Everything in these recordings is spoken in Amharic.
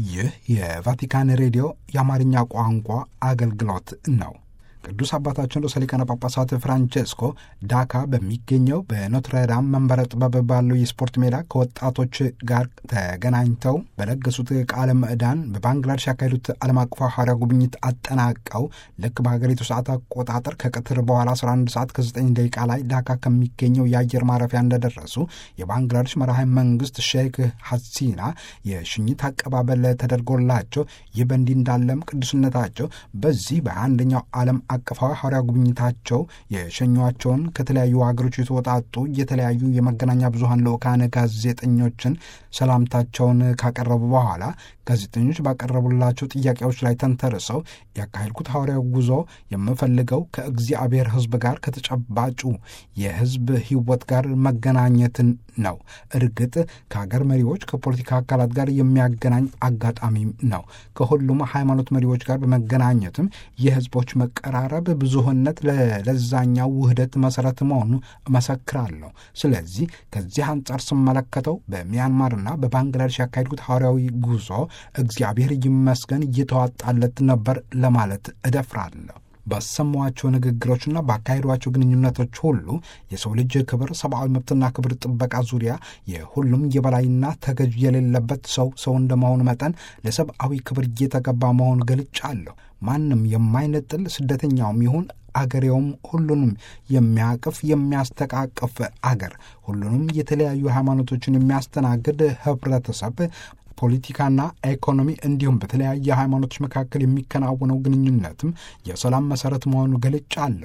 ይህ የቫቲካን ሬዲዮ የአማርኛ ቋንቋ አገልግሎት ነው። ቅዱስ አባታችን ርዕሰ ሊቃነ ጳጳሳት ፍራንቼስኮ ዳካ በሚገኘው በኖትረዳም መንበረ ጥበብ ባለው የስፖርት ሜዳ ከወጣቶች ጋር ተገናኝተው በለገሱት ቃለ ምዕዳን በባንግላዴሽ ያካሄዱት ዓለም አቀፍ ሐዋርያ ጉብኝት አጠናቀው ልክ በሀገሪቱ ሰዓት አቆጣጠር ከቀትር በኋላ 11 ሰዓት ከ9 ደቂቃ ላይ ዳካ ከሚገኘው የአየር ማረፊያ እንደደረሱ የባንግላዴሽ መራሄ መንግስት ሼክ ሐሲና የሽኝት አቀባበል ተደርጎላቸው ይህ በእንዲህ እንዳለም ቅዱስነታቸው በዚህ በአንደኛው ዓለም አቀፋዊ ሐዋርያ ጉብኝታቸው የሸኟቸውን ከተለያዩ ሀገሮች የተወጣጡ የተለያዩ የመገናኛ ብዙኃን ልዑካን ጋዜጠኞችን ሰላምታቸውን ካቀረቡ በኋላ ጋዜጠኞች ባቀረቡላቸው ጥያቄዎች ላይ ተንተርሰው ያካሄድኩት ሐዋርያ ጉዞ የምፈልገው ከእግዚአብሔር ሕዝብ ጋር ከተጨባጩ የሕዝብ ሕይወት ጋር መገናኘትን ነው። እርግጥ ከሀገር መሪዎች ከፖለቲካ አካላት ጋር የሚያገናኝ አጋጣሚም ነው። ከሁሉም ሃይማኖት መሪዎች ጋር በመገናኘትም የሕዝቦች መቀራረብ ብዙህነት ለዛኛው ውህደት መሰረት መሆኑ እመሰክራለሁ። ስለዚህ ከዚህ አንጻር ስመለከተው በሚያንማርና በባንግላዴሽ ያካሄድኩት ሐዋርያዊ ጉዞ እግዚአብሔር ይመስገን እየተዋጣለት ነበር ለማለት እደፍራለሁ። ባሰሟቸው ንግግሮችና ባካሄዷቸው ግንኙነቶች ሁሉ የሰው ልጅ ክብር፣ ሰብአዊ መብትና ክብር ጥበቃ ዙሪያ የሁሉም የበላይና ተገዥ የሌለበት ሰው ሰው እንደመሆኑ መጠን ለሰብአዊ ክብር እየተገባ መሆኑ ገልጫለሁ። ማንም የማይነጥል ስደተኛውም ይሁን አገሬውም ሁሉንም የሚያቅፍ የሚያስተቃቅፍ አገር ሁሉንም የተለያዩ ሃይማኖቶችን የሚያስተናግድ ህብረተሰብ ፖለቲካና ኢኮኖሚ እንዲሁም በተለያየ ሃይማኖቶች መካከል የሚከናወነው ግንኙነትም የሰላም መሰረት መሆኑ ገልጫለሁ።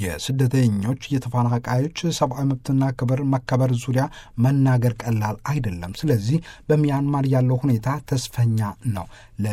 የስደተኞች የተፈናቃዮች ሰብአዊ መብትና ክብር መከበር ዙሪያ መናገር ቀላል አይደለም። ስለዚህ በሚያንማር ያለው ሁኔታ ተስፈኛ ነው።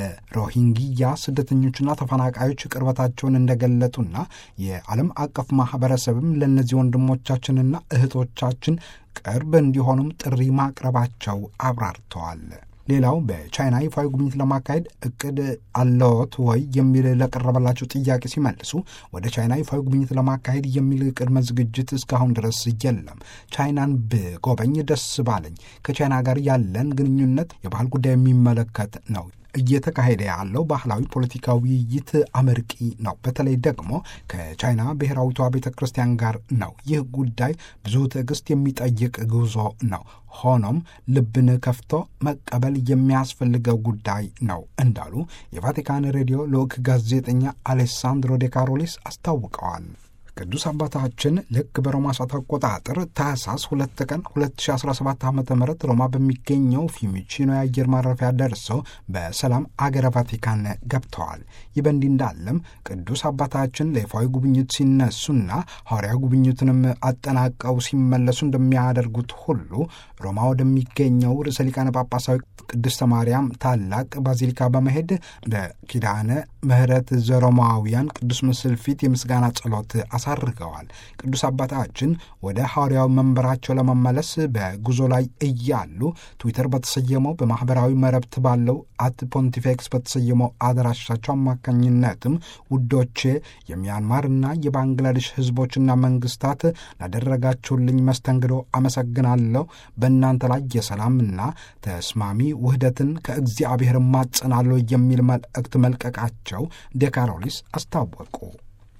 ለሮሂንግያ ስደተኞችና ተፈናቃዮች ቅርበታቸውን እንደገለጡና የዓለም አቀፍ ማህበረሰብም ለእነዚህ ወንድሞቻችንና እህቶቻችን ቅርብ እንዲሆኑም ጥሪ ማቅረባቸው አብራርተዋል። ሌላው በቻይና ይፋዊ ጉብኝት ለማካሄድ እቅድ አለዎት ወይ የሚል ለቀረበላቸው ጥያቄ ሲመልሱ ወደ ቻይና ይፋዊ ጉብኝት ለማካሄድ የሚል ቅድመ ዝግጅት እስካሁን ድረስ የለም። ቻይናን ብጎበኝ ደስ ባለኝ። ከቻይና ጋር ያለን ግንኙነት የባህል ጉዳይ የሚመለከት ነው። እየተካሄደ ያለው ባህላዊ ፖለቲካዊ ውይይት አመርቂ ነው። በተለይ ደግሞ ከቻይና ብሔራዊቷ ቤተ ክርስቲያን ጋር ነው። ይህ ጉዳይ ብዙ ትዕግስት የሚጠይቅ ጉዞ ነው። ሆኖም ልብን ከፍቶ መቀበል የሚያስፈልገው ጉዳይ ነው እንዳሉ የቫቲካን ሬዲዮ ልዑክ ጋዜጠኛ አሌሳንድሮ ዴ ካሮሊስ አስታውቀዋል። ቅዱስ አባታችን ልክ በሮማ ሰዓት አቆጣጠር ታህሳስ ሁለት ቀን 2017 ዓ ም ሮማ በሚገኘው ፊሚቺኖ የአየር ማረፊያ ደርሰው በሰላም አገረ ቫቲካን ገብተዋል። ይህ በእንዲህ እንዳለም ቅዱስ አባታችን ለይፋዊ ጉብኝት ሲነሱና ሐዋርያዊ ጉብኝቱንም አጠናቀው ሲመለሱ እንደሚያደርጉት ሁሉ ሮማ ወደሚገኘው ርዕሰ ሊቃነ ጳጳሳዊ ቅድስተ ማርያም ታላቅ ባዚሊካ በመሄድ በኪዳነ ምሕረት ዘሮማውያን ቅዱስ ምስል ፊት የምስጋና ጸሎት አሳርገዋል። ቅዱስ አባታችን ወደ ሐዋርያዊ መንበራቸው ለመመለስ በጉዞ ላይ እያሉ ትዊተር በተሰየመው በማኅበራዊ መረብት ባለው አት ፖንቲፌክስ በተሰየመው አድራሻቸው አማካኝነትም ውዶቼ የሚያንማርና የባንግላዴሽ ሕዝቦችና መንግስታት ላደረጋችሁልኝ መስተንግዶ አመሰግናለሁ። በእናንተ ላይ የሰላምና ተስማሚ ውህደትን ከእግዚአብሔር ማጸናለሁ የሚል መልእክት መልቀቃቸው ዴካሮሊስ አስታወቁ።